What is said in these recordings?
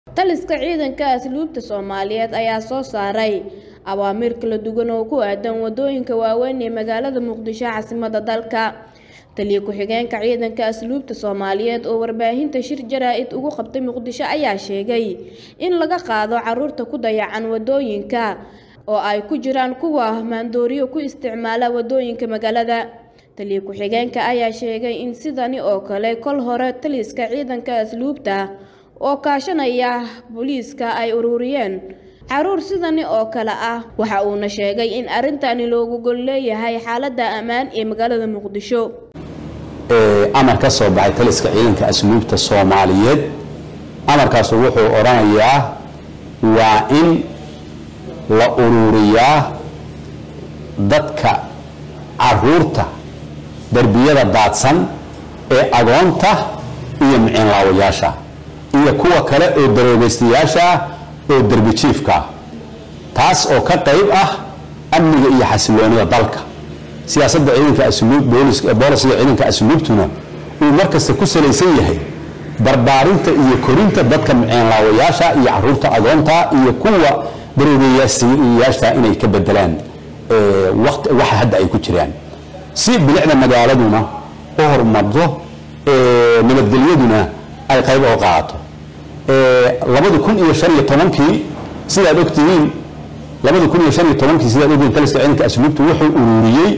taliska ciidanka asluubta soomaaliyeed ayaa soo saaray awaamiir kala duwan oo ku aadan wadooyinka waaweyn ee magaalada muqdisho caasimadda dalka taliya ku-xigeenka ciidanka asluubta soomaaliyeed oo warbaahinta shir jaraa-id ugu qabtay muqdisho ayaa sheegay in laga qaado caruurta ku dayacan wadooyinka oo ay ku jiraan kuwa maandooriyo ku isticmaala wadooyinka magaalada taliya ku-xigeenka ayaa sheegay in sidani oo kale kol hore taliska ciidanka asluubta oo kaashanaya booliiska ay ururiyeen caruur sidani oo kale ah waxa uuna sheegay in arrintani loogu gol leeyahay xaaladda ammaan ee magaalada muqdisho amar ka soo baxay taliska ciidanka asluubta soomaaliyeed amarkaasu wuxuu odhanayaa waa in la ururiyaa dadka caruurta derbiyada daadsan ee agoonta iyo miciinlaawayaasha iyo kuwa kale oo daroobaystayaasha oo derbi jiifka taas oo ka qayb ah amniga iyo xasiloonida dalka siyaasadda ciidanka asluub boolisiga ciidanka asluubtuna uu markasta ku salaysan yahay barbaarinta iyo korinta dadka miceenlaawayaasha iyo caruurta agoonta iyo kuwa daroobayaasha inay ka bedelaan waxa hadda ay ku jiraan si bilicda magaaladuna u horumarto nabadgelyaduna ay qayb oo qaadato labadi kun iyo shan iyo tobankii sidaad ogtihiin labadi kun iyo shan iyo tobankii sidaad ogtihiin taliska ciidanka asluubtu wuxuu ururiyey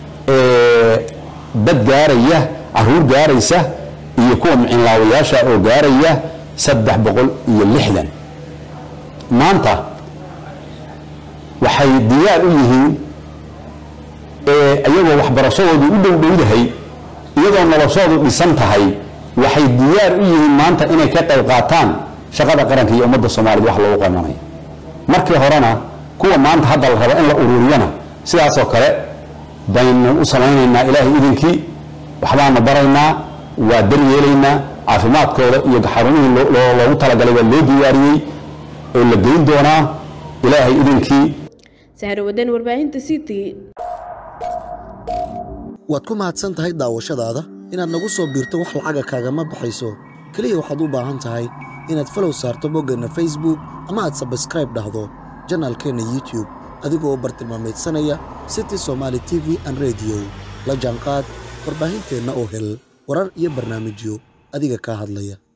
dad gaaraya caruur gaaraysa iyo kuwa miciinlaawayaasha oo gaaraya saddex boqol iyo lixdan maanta waxay diyaar u yihiin iyagoo waxbarashadoodu u dhowdhowdahay iyadoo noloshoodu dhisan tahay waxay diyaar u yihiin maanta inay ka qayb qaataan shaqada qaranka iyo ummadda soomaaliyed wax loogu qananayo markii horena kuwa maanta hadda la rabo in la ururiyana sidaasoo kale baynu u samaynaynaa ilaahay idinkii waxbaanu baraynaa waa daryeelaynaa caafimaadkooda iyo xarumihii loogu talagalay waa loo diyaariyey oo la geyn doonaa ilaahay idinkii sahrawadan warbaahinta ct waad ku mahadsan tahay daawashadaada inaad nagu soo biirto wax lacaga kaagama baxayso keliya waxaad u baahan tahay inaad falow saarto boggeenna facebook ama aad sabskraib dhahdo janaalkeenna youtube adigoo u bartilmaamaydsanaya city somaali t v an rediyo la jaanqaad warbaahinteenna oo hel warar iyo barnaamijyo adiga kaa hadlaya